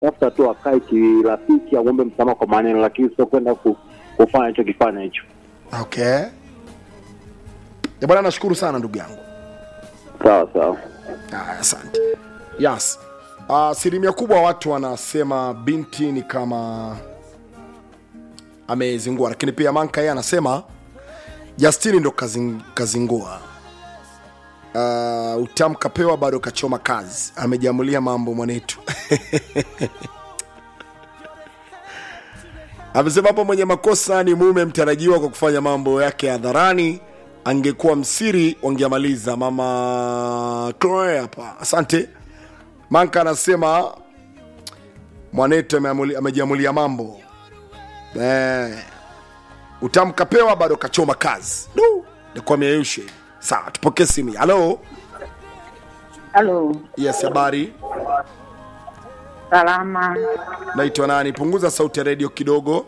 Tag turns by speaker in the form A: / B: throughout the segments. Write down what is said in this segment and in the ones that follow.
A: tafuta tu akae kirafiki, aombe msamaha kwa maneno, lakini sio kwenda ku, kufanya hicho kifanya hicho.
B: okay Eh, bwana nashukuru sana ndugu yangu
A: Sawa sawa.
B: Haya, asante yes asilimia kubwa watu wanasema binti ni kama amezingua lakini pia manka yeye anasema justini ndo kazing, kazingua uh, utamu kapewa bado kachoma kazi amejamulia mambo mwanetu amesema hapo mwenye makosa ni mume mtarajiwa kwa kufanya mambo yake hadharani angekuwa msiri wangeamaliza mama Chloe hapa asante manka anasema mwanetu ameamuli- amejiamulia mambo eh, utamu kapewa bado kachoma kazi Du, nikuwa mieyushe sawa tupokee simu halo
C: Halo,
B: yes habari
C: salama.
B: naitwa nani punguza sauti ya redio kidogo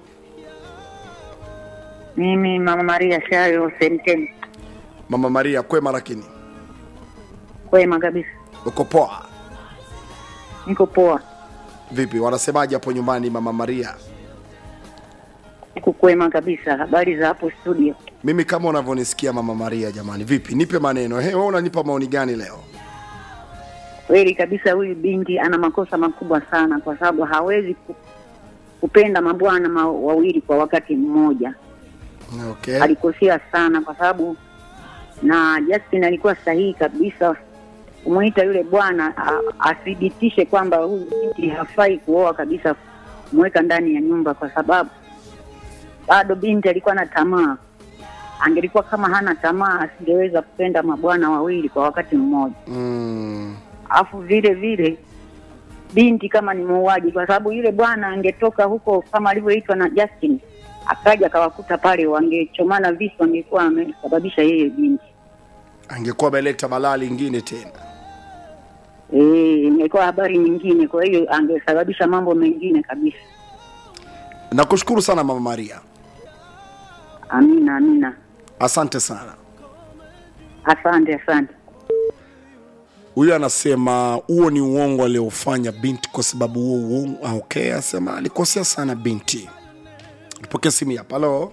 C: Mimi Mama Maria Shayo Senten,
B: mama maria kwema lakini
C: kwema kabisa,
B: uko poa
C: niko poa,
B: vipi wanasemaje hapo nyumbani mama maria
C: niko kwema kabisa. Habari za hapo studio?
B: mimi kama unavyonisikia mama maria jamani vipi nipe maneno he wewe unanipa maoni gani leo
C: Kweli kabisa, huyu binti ana makosa makubwa sana, kwa sababu hawezi ku- kupenda mabwana ma wawili kwa wakati mmoja.
B: okay
C: Alikosea sana, kwa sababu na Justin alikuwa sahihi kabisa kumwita yule bwana a- athibitishe kwamba huyu binti hafai kuoa kabisa, kumweka ndani ya nyumba, kwa sababu bado binti alikuwa na tamaa. Angelikuwa kama hana tamaa, asingeweza kupenda mabwana wawili kwa wakati mmoja.
B: mm,
C: Alafu vile vile binti kama ni muuaji, kwa sababu yule bwana angetoka huko kama alivyoitwa na Justin, akaja akawakuta pale, wangechomana visu, angekuwa amesababisha yeye binti.
B: angekuwa ameleta balaa lingine tena
C: Eh, ingekuwa habari nyingine, kwa hiyo angesababisha mambo mengine kabisa.
B: nakushukuru sana mama maria
C: Amina, amina.
B: asante sana
C: Asante, asante.
B: huyu anasema huo ni uongo aliofanya binti kwa sababu huo uongo ah, okay asema alikosea sana binti tupokea simu hapa halo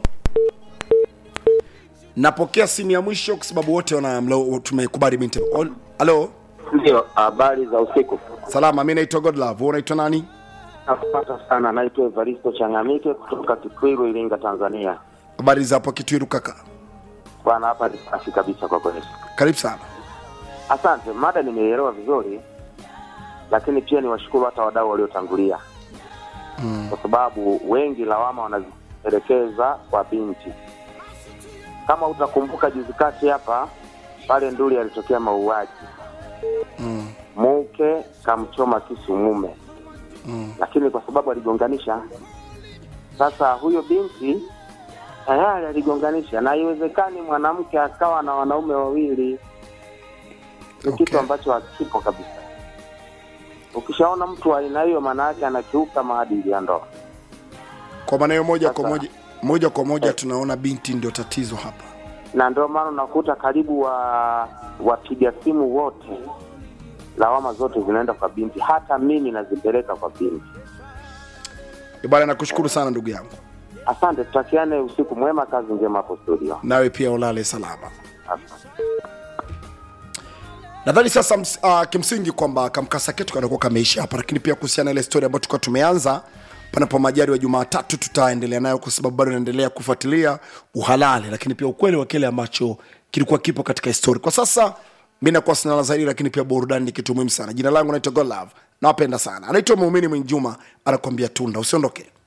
B: napokea simu ya mwisho kwa sababu wote wana mlo- tumekubali binti Ol- halo
D: Ndio, habari za usiku.
B: salama mi naitwa godlove wewe unaitwa nani
D: Nakupata sana, naitwa Evaristo Changamike kutoka Kitwiru, Iringa, Tanzania.
B: habari za hapo kitwiru kaka
D: Bwana, hapa ni safi kabisa kwa kweli.
B: karibu sana
D: Asante, mada nimeelewa vizuri, lakini pia niwashukuru hata wadau waliotangulia mm. kwa sababu wengi lawama wanazipelekeza kwa binti. Kama utakumbuka juzi kati hapa pale Nduli alitokea mauaji
B: mm.
D: mke kamchoma kisu mume
B: Mm.
D: lakini kwa sababu aligonganisha sasa huyo binti tayari aligonganisha na haiwezekani mwanamke akawa na wanaume wawili ni
B: Okay.
D: kitu ambacho hakipo kabisa ukishaona mtu wa aina hiyo maana yake anakiuka maadili ya ndoa
B: kwa maana hiyo moja kwa
D: Sasa-
B: moja moja kwa moja
D: Eh.
B: tunaona binti ndio tatizo hapa
D: na ndio maana unakuta karibu wa wapiga simu wote lawama zote zinaenda kwa binti hata mimi nazipeleka kwa binti
B: Eh, bwana nakushukuru sana ndugu yangu
D: asante tutakiane usiku mwema kazi njema hapo studio
B: nawe pia ulale salama
D: asante
B: nadhani sasa ms, uh, kimsingi kwamba kamkasa ketu kanakuwa kameisha hapa lakini pia kuhusiana na ile story ambayo tulikuwa tumeanza panapo majari wa jumatatu tutaendelea nayo kwa sababu bado inaendelea kufuatilia uhalali lakini pia ukweli wa kile ambacho kilikuwa kipo katika histori kwa sasa mi nakuwa sinala zaidi lakini pia burudani ni kitu muhimu sana jina langu naitwa golove nawapenda sana anaitwa muumini mwinjuma anakuambia tunda usiondoke